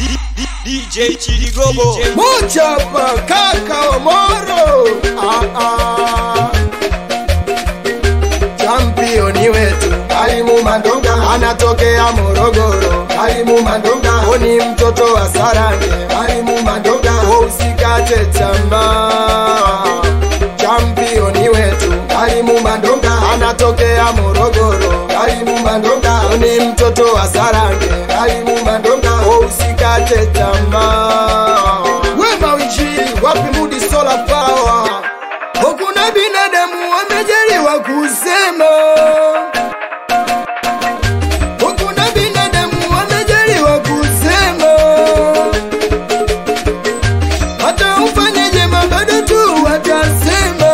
DJ Chirigogo Muchapa kaka Omoro ah, ah. Championi wetu Kaimu Mandonga anatokea Morogoro. Kaimu Mandonga oni mtoto wa Sarange. Kaimu Mandonga usikate tamaa. Championi wetu Kaimu Mandonga anatokea Morogoro. Kaimu Mandonga oni mtoto wa Sarange. Kaimu Mandonga usikate tamaa. Wema Winjili wapi Mudi Solar Power Hakuna binadamu wamejaliwa kusema, hakuna binadamu wamejaliwa kusema. Hata ufanyeje bado tu watasema.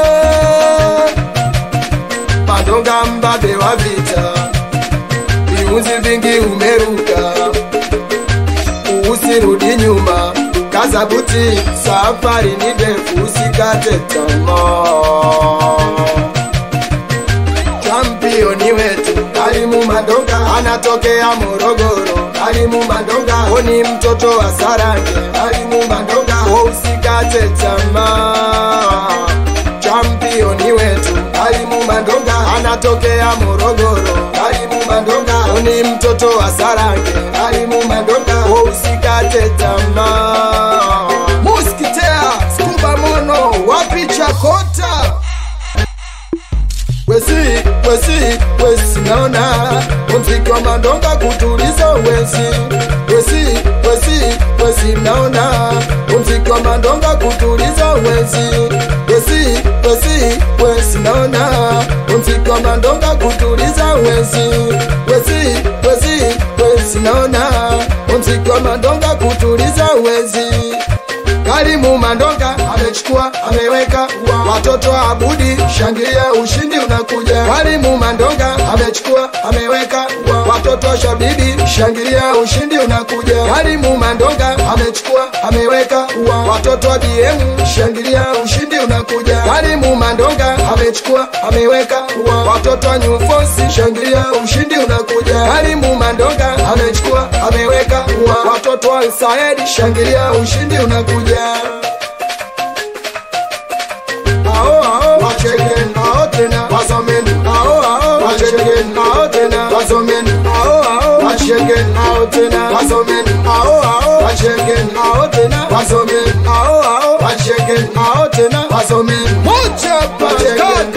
Mandonga mbabe wa vita, viunzi vingi umeruka, usirudi nyuma kaza buti, safari ni ndefu, usikate tamaa. Championi wetu Karimu Mandonga anatokea Morogoro. Karimu Mandonga oni mtoto wa Sarange. Karimu Mandonga usikate tamaa. Championi wetu Karimu Mandonga anatokea Morogoro. Karimu Mandonga oni mtoto wa Sarange. Karimu Mandonga usikate tamaa. Muskitea Skuba Mono wapi Chakota wesi wesi wesi naona mziki wa mandonga kutuliza wesi wesi wesi wesi naona mziki wa mandonga kutuliza wesi wesi wesi wesi naona mziki wa mandonga kutuliza wesi wesi wesi wesi naona mziki wa mandonga kutuliza wesi Karimu Mandonga amechukua ameweka watoto wa Abudi, shangilia ushindi unakuja. Karimu Mandonga amechukua ameweka watoto wa Shabibi, shangilia ushindi unakuja. Karimu Mandonga amechukua ameweka watoto wa BM, shangilia ushindi unakuja. Karimu Mandonga amechukua ameweka watoto wa New Force, shangilia ushindi unakuja. Karimu Mandonga amechukua ameweka watoto wa Said, shangilia ushindi unakuja. Ao ao wacheken ao tena wasomeni ao ao wacheken ao tena wasomeni ao ao wacheken ao tena wasomeni ao ao wacheken ao tena wasomeni ao ao wacheken ao tena wasomeni moja pa